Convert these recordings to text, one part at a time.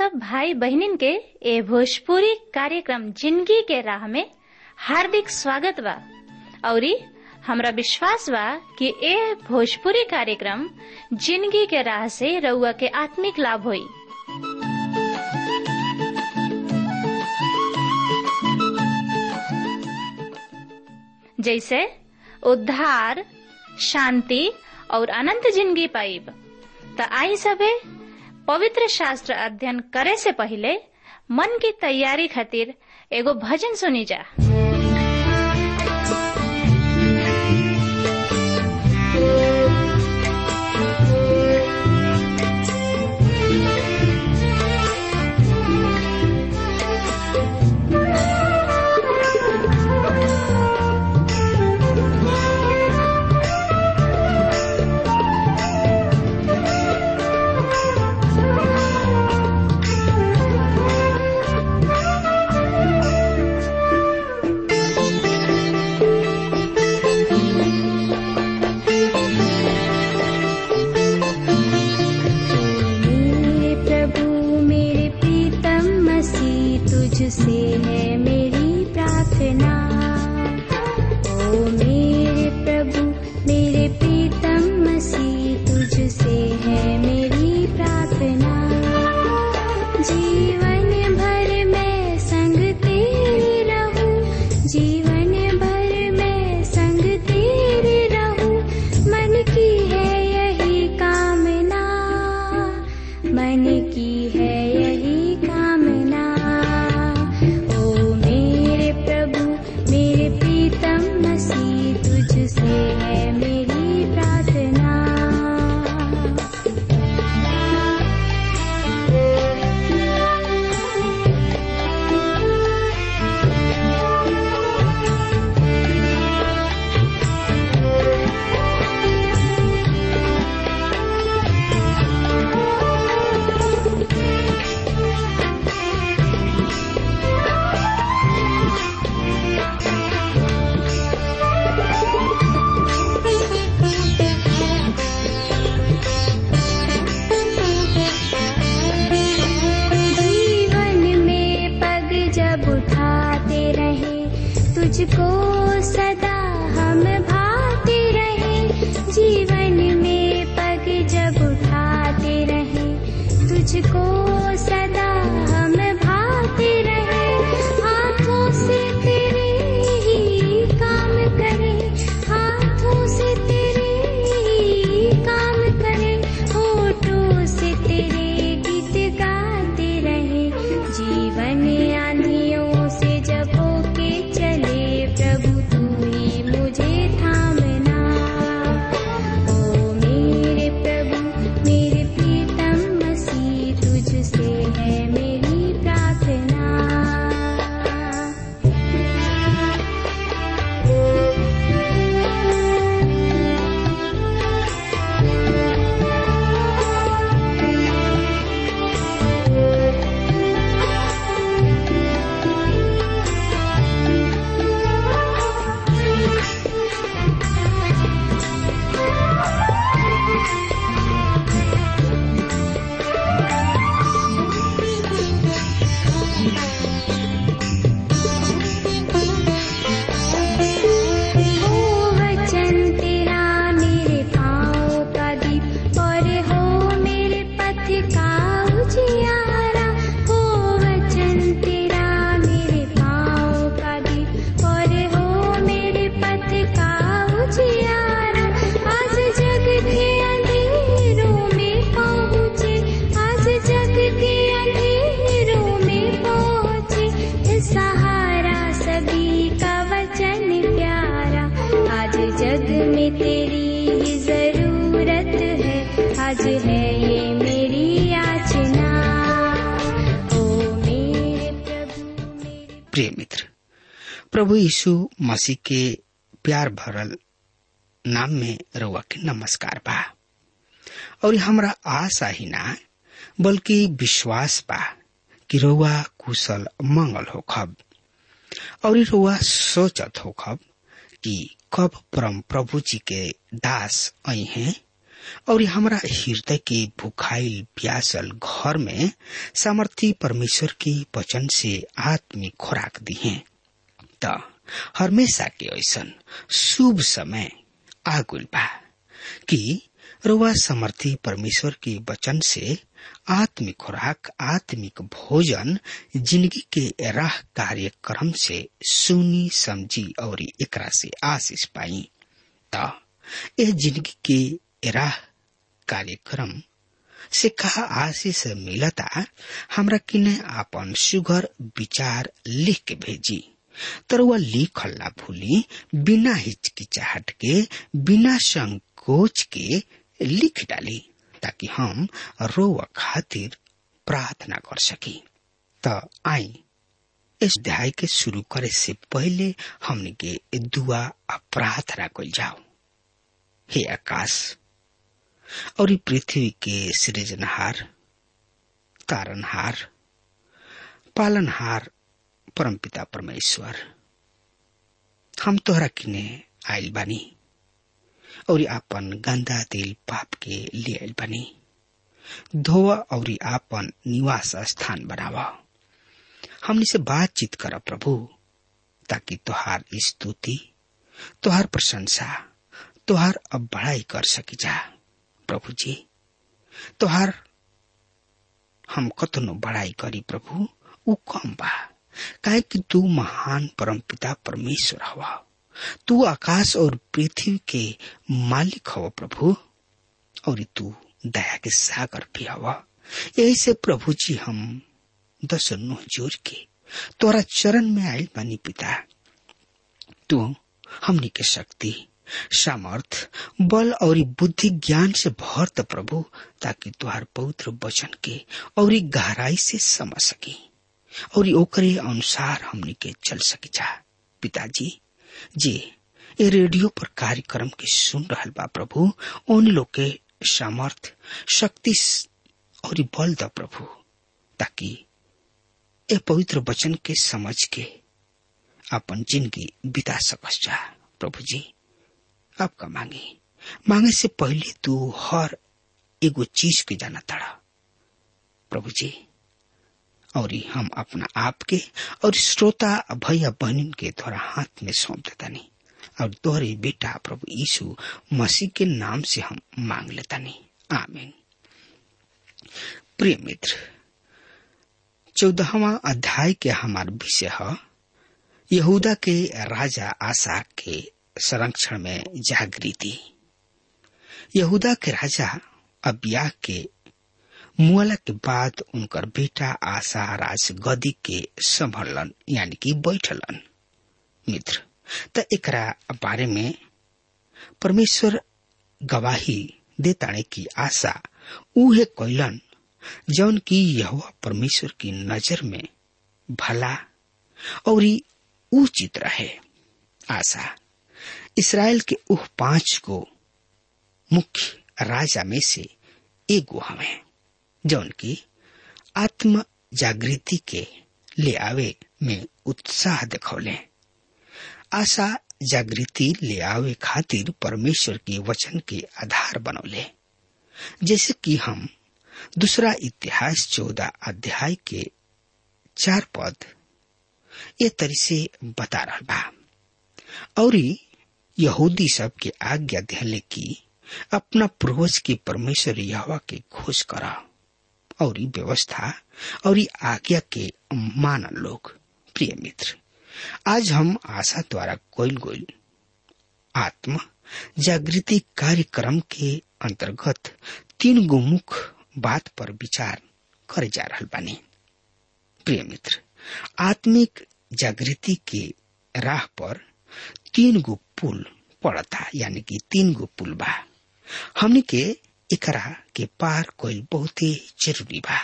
सब भाई बहनिन के ए भोजपुरी कार्यक्रम जिंदगी के राह में हार्दिक स्वागत बा औरी हमरा विश्वास बा कि ए भोजपुरी कार्यक्रम जिंदगी के राह से रउआ के आत्मिक लाभ होई जैसे उद्धार शांति और अनंत जिंदगी पाइब त आई सबे पवित्र शास्त्र अध्ययन करे से पहले मन की तैयारी खातिर एगो भजन सुनी जा मेरे प्रभु मेरे प्रीतम मसीह तुझसे है मेरी प्रार्थना ओ मेरे प्रभु मेरे प्रीतम मसीह तुझसे है मेरी प्रार्थना जीवन भर मैं संग तेरे रहूं जीवन भर मैं संग तेरे रहूं मन की है यही कामना मन की है यही कामना ओ मेरे प्रभु मेरे प्रीतम मसीह तुझसे है मेरी प्रार्थना जीवन में पग जब उठाते रहे तुझको सदा हम भाते रहे जीवन में पग जब उठाते रहे तुझको सदा हम भाते रहे हाथों से तेरे ही काम करे हाथों से तेरे ही काम करे होठों से तेरे गीत गाते रहे जीवन आंधियों से जब होके चले प्रभु तू ही मुझे थामना ओ मेरे प्रभु मेरे प्रीतम मसीह तुझसे है मेरी प्रार्थना हो वचन तेरा मेरे पाँव का दीप और हो मेरे पथ का उजियारा हो वचन तेरा मेरे पाँव का दीप और हो मेरे पथ का उजियारा आज जग के अंधेरों में पहुँचे आज जग के अंधेरों में पहुँचे सहारा सभी का वचन प्यारा आज जग में तेरी ही जरूरत है आज है ये मेरी याचना ओ मेरे प्रभु मेरे प्रिय मित्र प्रभु यीशु मसीह के प्यार भरल नाम में रउआ के नमस्कार बा और हमरा आशा ही ना बल्कि विश्वास बा कि रउआ कुशल मंगल होखब और रउआ सोचत होखब कि कब परम प्रभु जी के दास आई हैं और हमरा हृदय के भूखाइल प्यासल घर में सामर्थी परमेश्वर के वचन से आत्मिक खुराक दी है त हमेशा के ऐसन शुभ समय आगुल बा कि रुआ समर्थी परमेश्वर के वचन से आत्मिक खुराक आत्मिक भोजन जिंदगी के राह कार्यक्रम से सुनी समझी और एकरा से आशीष पाई त यह जिंदगी के राह कार्यक्रम से कहा आशीष मिलता हमरा किने आपन सुगर विचार लिख के भेजी तर वह लिखल ना भूली बिना हिचकिचाहट के बिना संकोच के लिख डाली ताकि हम रोव खातिर प्रार्थना कर सकी त आई इस अध्याय के शुरू करे से पहले हमने के दुआ आ प्रार्थना कल जाओ हे आकाश और पृथ्वी के सृजनहार तारनहार पालनहार परमपिता परमेश्वर हम तोहरा किने आयल बानी और आपन गंदा दिल पाप के ले आयल बानी धोवा और आपन निवास स्थान बनावा हमने से बातचीत कर प्रभु ताकि तोहार स्तुति तोहार प्रशंसा तोहार अब बड़ाई कर सकी जा प्रभु जी तोहार हम कतनो बड़ाई करी प्रभु उ कम बा काहे कि तू महान परमपिता परमेश्वर हवा तू आकाश और पृथ्वी के मालिक हवा प्रभु और तू दया के सागर भी हवा यही से प्रभु जी हम दस नुह जोर के तोरा चरण में आयल बानी पिता तू हमनी के शक्ति सामर्थ बल और बुद्धि ज्ञान से भर द प्रभु ताकि तुहार पवित्र वचन के और गहराई से समझ सकी और ओकरे अनुसार हमनी के चल सकी जा पिताजी जी ये रेडियो पर कार्यक्रम के सुन रहल बा प्रभु उन लोग के सामर्थ शक्ति और बल द प्रभु ताकि ए पवित्र वचन के समझ के अपन जिंदगी बिता सकस जा प्रभु जी आपका मांगे मांगे से पहले तू हर एगो चीज के जाना तड़ा प्रभु जी और हम अपना आप के और श्रोता भैया बहन के तोरा हाथ में सौंप देता नहीं और तोहरे बेटा प्रभु यीशु मसीह के नाम से हम मांग लेता नहीं आमीन प्रिय मित्र चौदहवा अध्याय के हमार विषय है यहूदा के राजा आशा के संरक्षण में जागृति यहूदा के राजा अबिया के मुआला के बाद उनकर बेटा आशा राज गदी के संभलन यानी कि बैठलन मित्र त एकरा बारे में परमेश्वर गवाही देताणे की आशा उहे कैलन जौन की यह परमेश्वर की नजर में भला और उचित रहे आशा इसराइल के उह पांच को मुख्य राजा में से एगो हमें जौन की आत्म जागृति के ले आवे में उत्साह दिखौले आशा जागृति ले आवे खातिर परमेश्वर के वचन के आधार बनौले जैसे कि हम दूसरा इतिहास चौदह अध्याय के चार पद ये तरी से बता रहा बा और यहूदी सब के आज्ञा दिले की अपना पूर्वज के परमेश्वर यहवा के खोज करा और व्यवस्था और आज्ञा के मान लोग प्रिय मित्र आज हम आशा द्वारा कोयल गोल आत्म जागृति कार्यक्रम के अंतर्गत तीन गो मुख्य बात पर विचार करे जा रहा बानी प्रिय मित्र आत्मिक जागृति के राह पर तीन गो पुल पड़ता यानी कि तीन गो पुल बा हमने के एकरा के पार कोई बहुत ही जरूरी बा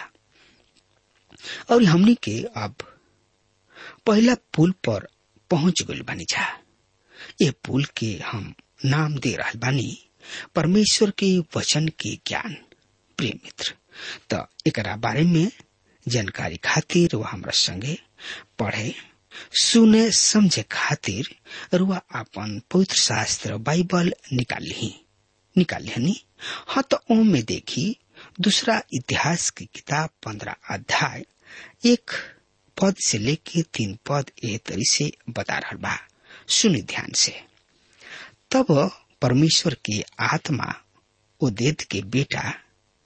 और हमने के अब पहला पुल पर पहुंच गई बानी जा ये पुल के हम नाम दे रहा बानी परमेश्वर के वचन के ज्ञान प्रिय मित्र तो एकरा बारे में जानकारी खातिर वह हमरा संगे पढ़े सुने समझे खातिर रुआ अपन पवित्र शास्त्र बाइबल निकाल ली निकालियनी हाँ तो ओम में देखी दूसरा इतिहास की किताब पंद्रह अध्याय एक पद से लेके तीन पद ए तरी से बता रहा बा सुनि ध्यान से तब परमेश्वर की आत्मा उदेद के बेटा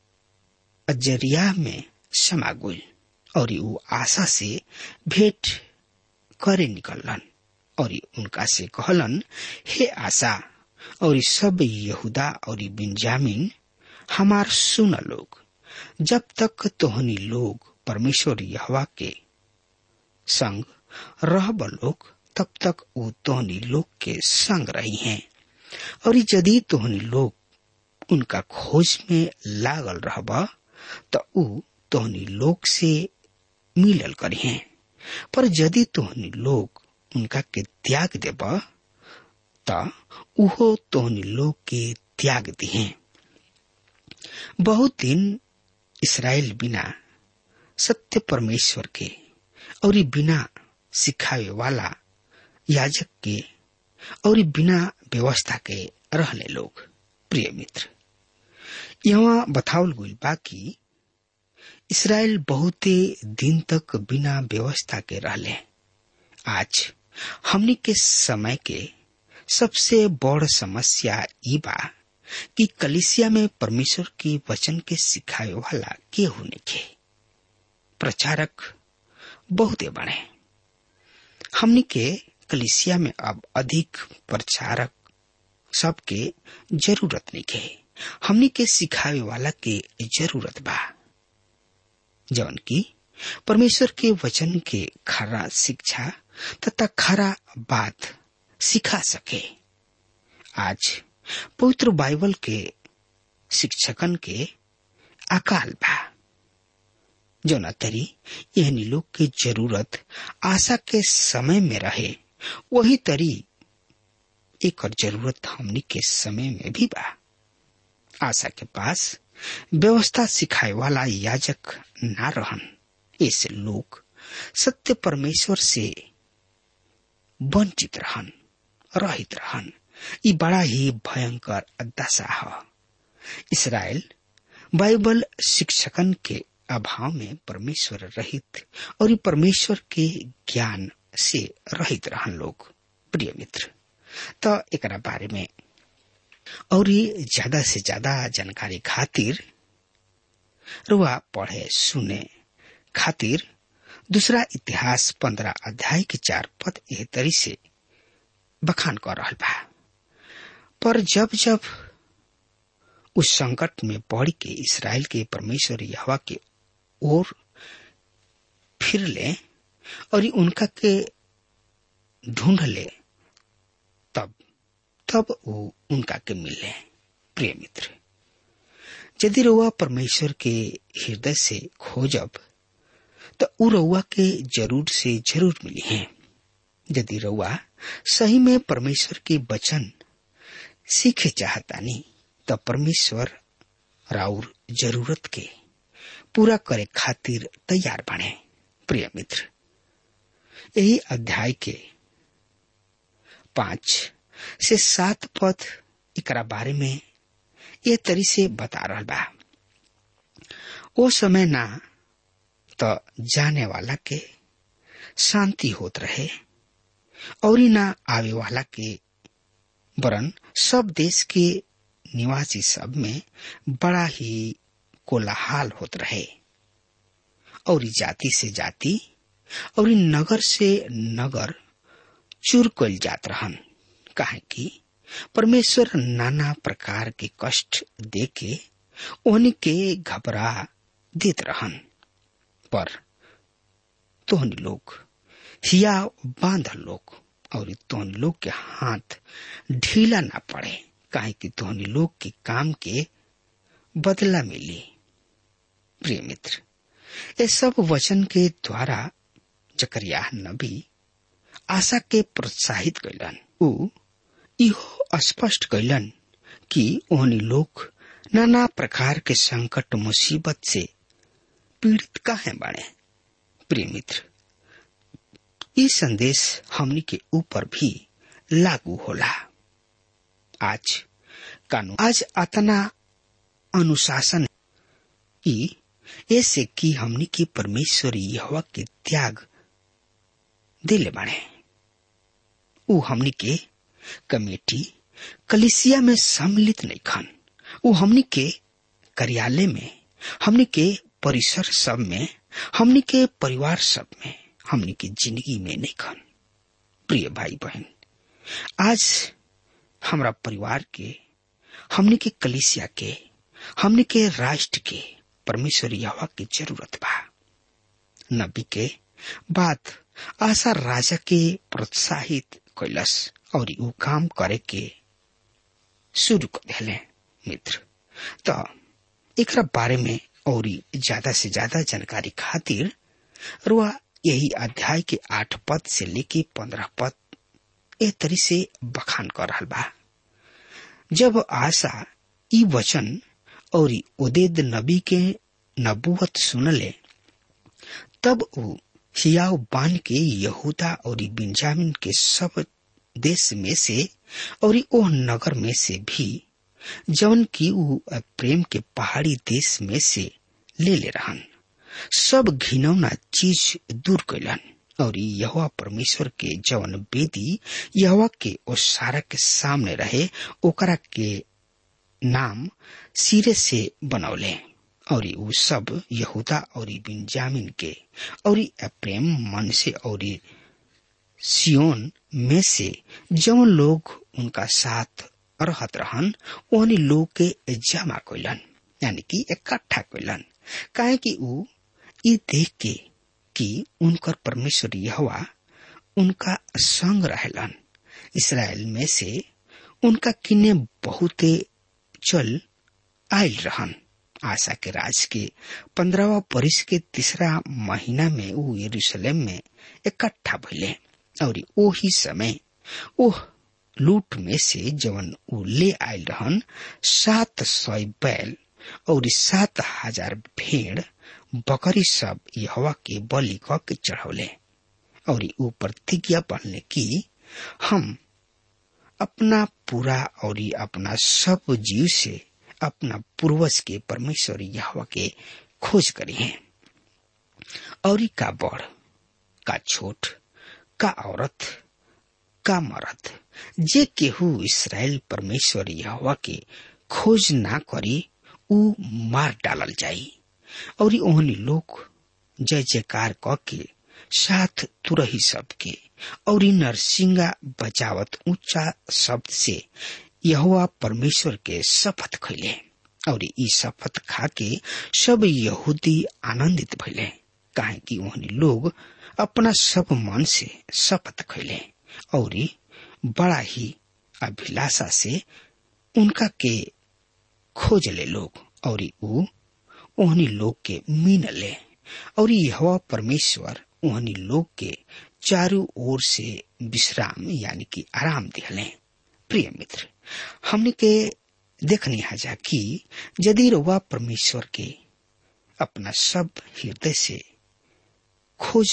अजरिया में समा गई और वो आशा से भेंट करे निकलन और उनका से कहलन हे आशा और सब यहूदा और बिंजामिन हमार सुन लोग जब तक तोहनी लोग परमेश्वर यहवा के संग रहब लोग तब तक वो तोहनी लोग के संग रही हैं और यदि तोहनी लोग उनका खोज में लागल रहब तो ऊ तोहनी लोग से मिलल करी हैं पर यदि तोहनी लोग उनका के त्याग देब त उहो तोहनी लोग के त्याग दिहे बहुत दिन इसराइल बिना सत्य परमेश्वर के और बिना सिखावे वाला याजक के और बिना व्यवस्था के रहले लोग प्रिय मित्र यहाँ बतावल गई बाकी इसराइल बहुते दिन तक बिना व्यवस्था के रहले आज हमनी के समय के सबसे बड़ समस्या ई बा कि कलिसिया में परमेश्वर की वचन के सिखाए वाला के होने के प्रचारक बहुते बने हमनी के कलिसिया में अब अधिक प्रचारक सबके जरूरत नहीं के हमनी के सिखावे वाला के जरूरत बा जौन की परमेश्वर के वचन के खरा शिक्षा तथा खरा बात सिखा सके आज पवित्र बाइबल के शिक्षकन के अकाल बा जौना तरी एहनी लोग के जरूरत आशा के समय में रहे वही तरी एक जरूरत हमनी के समय में भी बा आशा के पास व्यवस्था सिखाए वाला याजक ना रहन ऐसे लोग सत्य परमेश्वर से वंचित रहन रहित रहन ये बड़ा ही भयंकर दशा है इसराइल बाइबल शिक्षकन के अभाव में परमेश्वर रहित और परमेश्वर के ज्ञान से रहित रहन लोग प्रिय मित्र तो एक बारे में और ज्यादा से ज्यादा जानकारी खातिर रुआ पढ़े सुने खातिर दूसरा इतिहास पंद्रह अध्याय के चार पद एह तरी से बखान कर रहा बा पर जब जब उस संकट में पड़ के इसराइल के परमेश्वर यहवा के ओर फिर ले और उनका के ढूंढ ले तब तब वो उनका के मिले प्रिय मित्र यदि रउआ परमेश्वर के हृदय से खोजब तो उ रउआ के जरूर से जरूर मिली है यदि रउआ सही में परमेश्वर के वचन सीखे चाहतानी तो परमेश्वर राउर जरूरत के पूरा करे खातिर तैयार बने प्रिय मित्र यही अध्याय के पांच से सात पद एकरा बारे में ये तरी से बता रहा बा ओ समय ना तो जाने वाला के शांति होत रहे और ना आवे वाला के वरन सब देश के निवासी सब में बड़ा ही कोलाहाल होत रहे और जाति से जाति और नगर से नगर चूर कल जात रहन काहे कि परमेश्वर नाना प्रकार के कष्ट दे के ओहनी के घबरा देत रहन पर तोहनी लोग हिया बांधल लोग और तोहन लोग के हाथ ढीला ना पड़े काहे कि तोहनी लोग के काम के बदला मिली प्रिय मित्र ये सब वचन के द्वारा जकरिया नबी आशा के प्रोत्साहित कैलन ऊ इहो स्पष्ट कैलन कि ओहनी लोग नाना प्रकार के संकट मुसीबत से पीड़ित काहे बने प्रिय मित्र ये संदेश हमनी के ऊपर भी लागू होला आज कानून आज अतना अनुशासन की ऐसे कि हमनी की परमेश्वर यहवा के त्याग दिले बाड़े उ हमनी के कमेटी कलिसिया में सम्मिलित नहीं खन उ हमनी के कार्यालय में हमनी के परिसर सब में हमनी के परिवार सब में हमनी के जिंदगी में नहीं खन प्रिय भाई बहन आज हमरा परिवार के हमनी के कलिसिया के हमनी के राष्ट्र के परमेश्वर यहवा की जरूरत बा नबी के बात आशा राजा के प्रोत्साहित कैलस और ऊ काम करे के शुरू कर दिले मित्र तो एकरा बारे में और ज्यादा से ज्यादा जानकारी खातिर रुआ यही अध्याय के आठ पद से लेके पंद्रह पद ए तरी से बखान कर रहा बा जब आशा ई वचन और उदेद नबी के नबूवत सुनले तब ऊ हियाव बान के यहूदा और बिंजामिन के सब देश में से और ओह नगर में से भी जवन की ऊ प्रेम के पहाड़ी देश में से ले ले रहन सब घिनौना चीज दूर कैलन और यहवा परमेश्वर के जवन बेदी यहवा के ओ सारा के सामने रहे ओकरा के नाम सिरे से बनौले और ऊ सब यहूदा और बिंजामिन के और प्रेम मन से और सियोन में से जवन लोग उनका साथ रहत रहन ओहनी लोग के जमा कैलन यानी कि इकट्ठा कैलन काहे कि ऊ ई देख के कि उनकर परमेश्वर यहवा उनका संग रहलन इसराइल में से उनका किन्ने बहुते चल आयल रहन आशा के राज के पंद्रहवा बरिस के तीसरा महीना में ऊ यरूशलेम में इकट्ठा भइले और ओही समय ओह लूट में से जवन ऊ ले आयल रहन सात सौ बैल और सात हजार भेड़ बकरी सब यहवा के बलि क के चढ़ौले और ऊ प्रतिज्ञा बनले कि हम अपना पूरा और अपना सब जीव से अपना पूर्वज के परमेश्वर यहवा के खोज करी है और का बड़ का छोट का औरत का मरद जे केहू इसराइल परमेश्वर यहवा के खोज ना करी ऊ मार डालल जाई और ओहनी लोग जय जयकार क के साथ तुरही सबके और नरसिंगा बजावत ऊंचा शब्द से यहोवा परमेश्वर के शपथ खैले और ई शपथ खा के सब यहूदी आनंदित भैले काहे कि ओहनी लोग अपना सब मन से शपथ खैले और बड़ा ही अभिलाषा से उनका के खोज ले लोग और ऊ ओहनी लोग के मीन ले और यह परमेश्वर ओहनी लोग के चारों ओर से विश्राम यानी कि आराम दिहले प्रिय मित्र हमने के देखनी हजा कि यदि रुआ परमेश्वर के अपना सब हृदय से खोज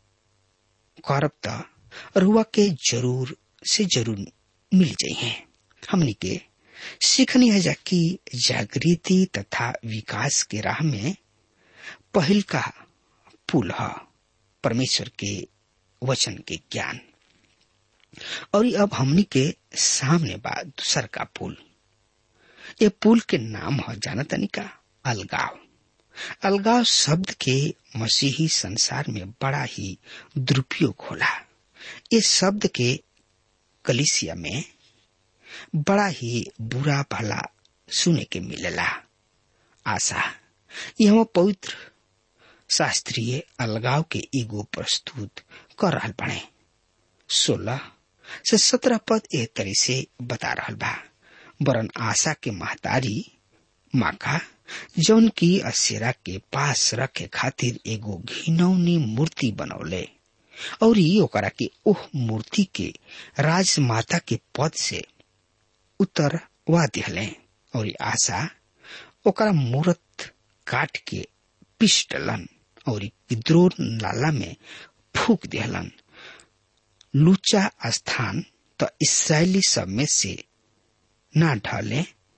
करब त रुआ के जरूर से जरूर मिल जाइए हमने के सीखनी है जा कि जागृति तथा विकास के राह में पहल का पुल है परमेश्वर के वचन के ज्ञान और अब हमनी के सामने बा दूसर का पुल ये पुल के नाम है जाना तनिका अलगाव अलगाव शब्द के मसीही संसार में बड़ा ही दुरुपयोग होला इस शब्द के कलिसिया में बड़ा ही बुरा भला सुने के मिलेला आशा यह पवित्र शास्त्रीय अलगाव के ईगो प्रस्तुत कर रहा बने सोलह से सत्रह पद एक तरह से बता रहा बा वरन आशा के महतारी माका जौन की असेरा के पास रखे खातिर एगो घिनौनी मूर्ति बनौले और ओकरा के ओह मूर्ति के राजमाता के पद से उतरवा दिहले और आशा ओकरा मूर्त काट के पीस डलन और विद्रोह नाला में फूक दिहलन लूचा स्थान तो इसराइली सब में से ना ढले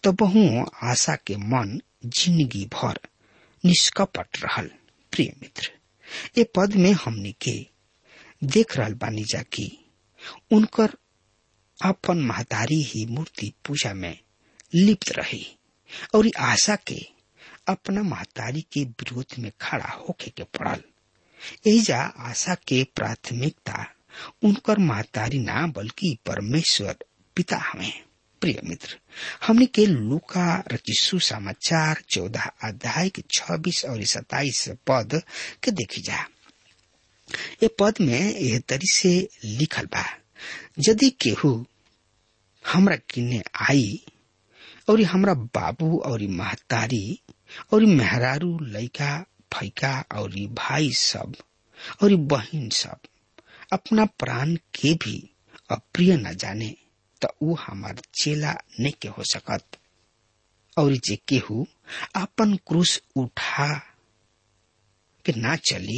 तबहू आशा के मन जिंदगी भर निष्कपट रहल प्रिय मित्र ए पद में हमनी के देख रहल बानी जा कि उनकर अपन महतारी ही मूर्ति पूजा में लिप्त रही और आशा के अपना महतारी के विरोध में खड़ा होके के पड़ल एजा आशा के प्राथमिकता उनकर महतारी ना बल्कि परमेश्वर पिता हमें प्रिय मित्र हमने के लूका रचिसु समाचार चौदह अध्याय के छब्बीस और सताइस पद के देखी जा ये पद में यह तरी से लिखल बा यदि केहू हमरा किन्ने आई और हमरा बाबू और महतारी और मेहरारू लइका फैका और भाई सब और बहिन सब अपना प्राण के भी अप्रिय न जाने त ऊ हमार चेला नहीं के हो सकत और जे केहू अपन क्रूस उठा के ना चली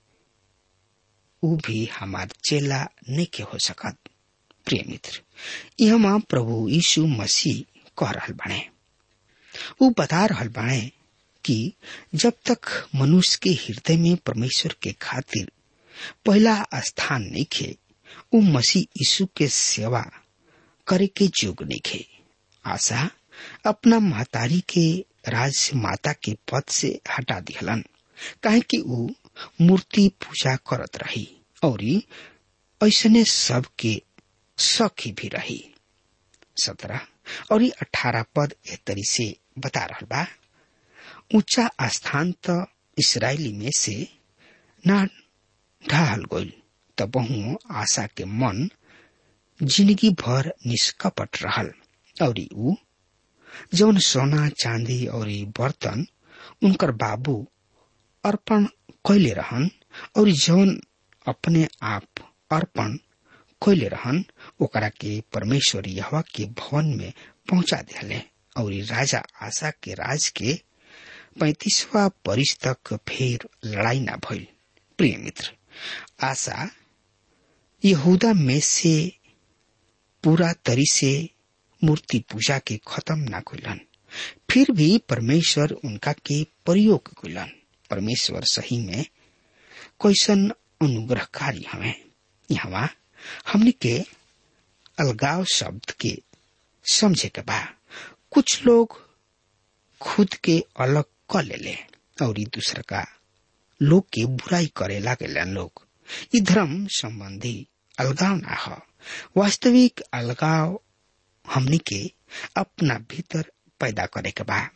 ऊ भी हमार चेला नहीं के हो सकत प्रिय मित्र यह प्रभु यीशु मसीह कह रहल बने ऊ बता रहल बने कि जब तक मनुष्य के हृदय में परमेश्वर के खातिर पहला स्थान नहीं खे ऊ मसीह यीशु के सेवा करे के जोग नहीं खे आशा अपना महतारी के राज माता के पद से हटा दिहलन काहे कि ऊ मूर्ति पूजा करत रही और ऐसने सब के सखी भी रही सत्रह और अठारह पद ए तरी से बता रहा बा ऊंचा स्थान तो इसराइली में से ना ढाल गईल तबहू आशा के मन जिंदगी भर निष्कपट रहल और ऊ जौन सोना चांदी और बर्तन उनकर बाबू अर्पण कैले रहन और जौन अपने आप अर्पण कैले रहन ओकरा के परमेश्वर यहवा के भवन में पहुंचा दिले और राजा आशा के राज के पैतीसवा बरिस तक फिर लड़ाई ना भइल प्रिय मित्र आशा यहूदा में से पूरा तरी से मूर्ति पूजा के खत्म ना कैलन फिर भी परमेश्वर उनका के प्रयोग कैलन परमेश्वर सही में कैसन अनुग्रहकारी हमें यहाँ हमने के अलगाव शब्द के समझे के बा कुछ लोग खुद के अलग क ले ले और दूसरा का लोग के बुराई करे लागे लोग ई धर्म संबंधी अलगाव ना हो वास्तविक अलगाव हमनी के अपना भीतर पैदा करे के बा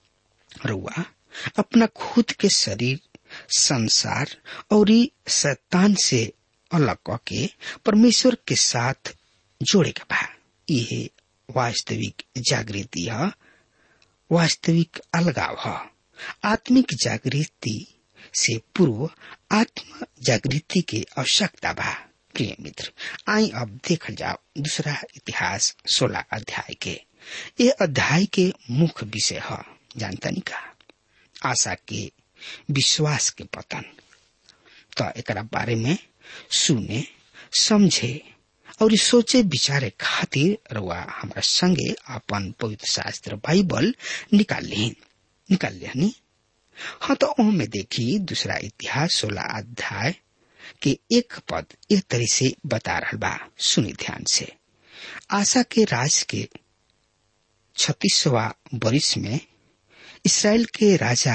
रुआ अपना खुद के शरीर संसार और शैतान से अलग करके परमेश्वर के साथ जोड़े के बा यह वास्तविक जागृति है वास्तविक अलगाव है आत्मिक जागृति से पूर्व आत्म जागृति के आवश्यकता बा प्रिय मित्र आई अब देखल जाओ दूसरा इतिहास सोलह अध्याय के ये अध्याय के मुख्य विषय है जानता नहीं का आशा के विश्वास के पतन तो एक बारे में सुने समझे और सोचे विचारे खातिर रुआ हमारा संगे अपन पवित्र शास्त्र बाइबल निकाल ली निकाल लिया हाँ तो में देखी दूसरा इतिहास सोलह अध्याय के एक पद एक तरह से बता रहा बा सुनी ध्यान से आशा के राज के छत्तीसवा बरिस में इसराइल के राजा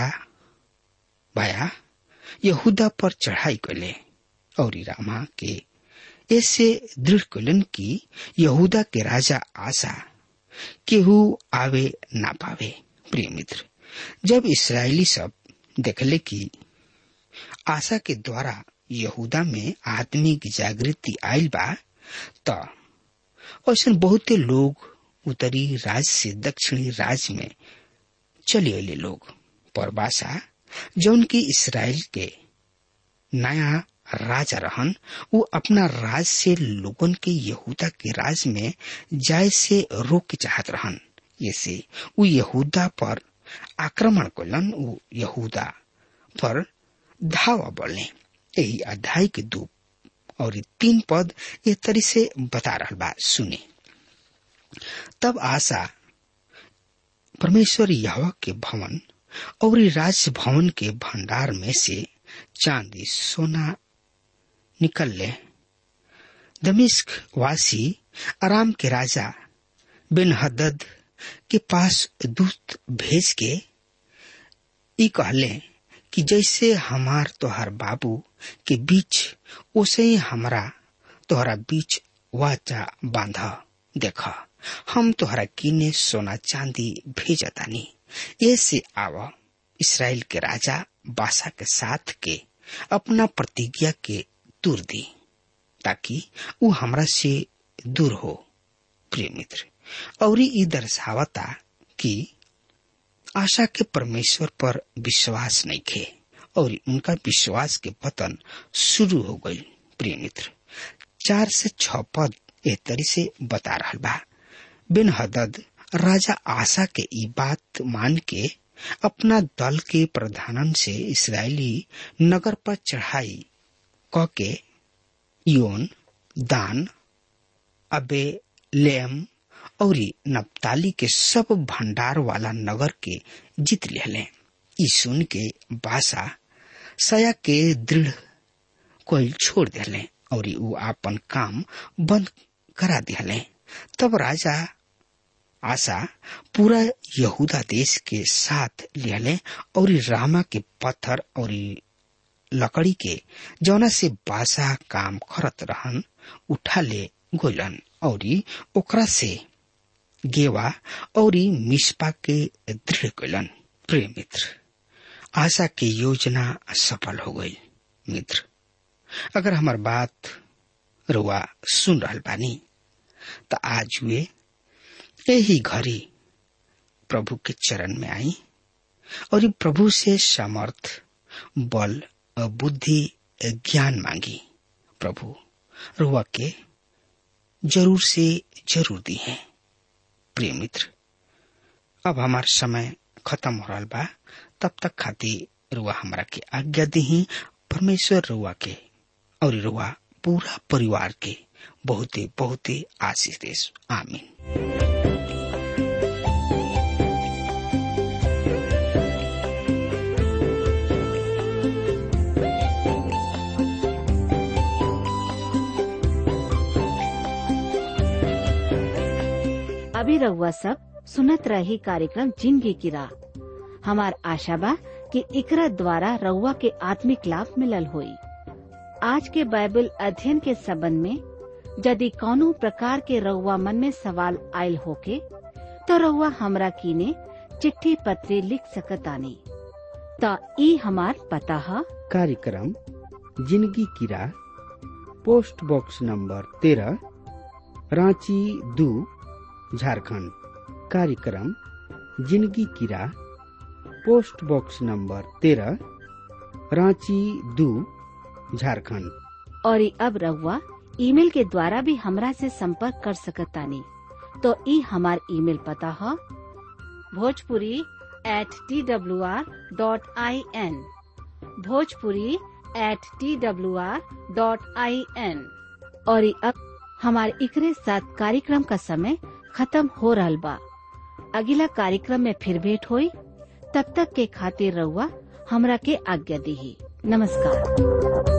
बाया यहूदा पर चढ़ाई कैले और रामा के ऐसे दृढ़ कैलन की यहूदा के राजा आशा केहू आवे ना पावे प्रिय मित्र जब इसराइली सब देखले कि आशा के द्वारा यहूदा में आत्मिक जागृति आयल बा त ऐसा बहुते लोग उत्तरी राज से दक्षिणी राज में चले अले लोग परबासा जौन की इसराइल के नया राजा रहन वो अपना राज से लोगन के यहूदा के राज में जाय से रोक के चाहत रहन ऐसे वो यहूदा पर आक्रमण कलन वो यहूदा पर धावा बढ़ले यही अध्याय के दो और तीन पद ये तरी से बता रहा बा सुने तब आशा परमेश्वर यहवा के भवन और राज भवन के भंडार में से चांदी सोना निकल ले दमिश्क वासी आराम के राजा बिन हदद के पास दूत भेज के ई कहले कि जैसे हमार तोहर बाबू के बीच ओसे ही हमरा तोहरा बीच वाचा बांध देख हम तोहरा किने सोना चांदी भेजतानी ऐसे आव इसराइल के राजा बासा के साथ के अपना प्रतिज्ञा के दूर दी ताकि वो हमरा से दूर हो प्रिय मित्र और ई दर्शावता कि आशा के परमेश्वर पर विश्वास नहीं खे और उनका विश्वास के पतन शुरू हो गई प्रिय मित्र चार से छ पद ए तरी से बता रहा बा बिन हदद राजा आशा के ई बात मान के अपना दल के प्रधानन से इसराइली नगर पर चढ़ाई क के योन दान अबे लेम और नप्ताली के सब भंडार वाला नगर के जीत लेले ई सुन के बासा सया के दृढ़ कोई छोड़ दिले और ऊ आपन काम बंद करा दिले तब राजा आशा पूरा यहूदा देश के साथ लिहले और रामा के पत्थर और लकड़ी के जौना से बासा काम करत रहन उठा ले गोलन और ओकरा से गेवा और मिसपा के दृढ़ कैलन प्रिय मित्र आशा के योजना सफल हो गई मित्र अगर हमार बात रुआ सुन रहल बानी त आज वे यही घड़ी प्रभु के चरण में आई और ये प्रभु से समर्थ बल बुद्धि ज्ञान मांगी प्रभु रुआ के जरूर से जरूर दी है प्रिय मित्र अब हमार समय खत्म हो रहा बा तब तक खातिर रुआ हमरा के आज्ञा दी परमेश्वर रुआ के और रुआ पूरा परिवार के बहुते बहुते आशीष देश आमीन अभी रउआ सब सुनत रही कार्यक्रम जिंदगी की राह हमार आशा बा कि इकरा द्वारा रउआ के आत्मिक लाभ मिलल होई आज के बाइबल अध्ययन के संबंध में यदि कौनो प्रकार के रउआ मन में सवाल आयल होके तो रउआ हमरा कीने चिट्ठी पत्री लिख सकतानी त ई हमार पता है कार्यक्रम जिंदगी की राह पोस्ट बॉक्स नंबर तेरह रांची दू झारखंड कार्यक्रम जिंदगी की राह पोस्ट बॉक्स नंबर तेरह रांची दू झारखंड और ई अब रउआ ईमेल के द्वारा भी हमरा से संपर्क कर सकतानी तो ई हमार ईमेल पता है Bhojpuri at T W R dot I N Bhojpuri at T W R dot I N और ई अब हमारे इकरे साथ कार्यक्रम का समय खत्म हो रहा बा अगला कार्यक्रम में फिर भेंट होई तब तक के खातिर रउआ हमरा के आज्ञा दी नमस्कार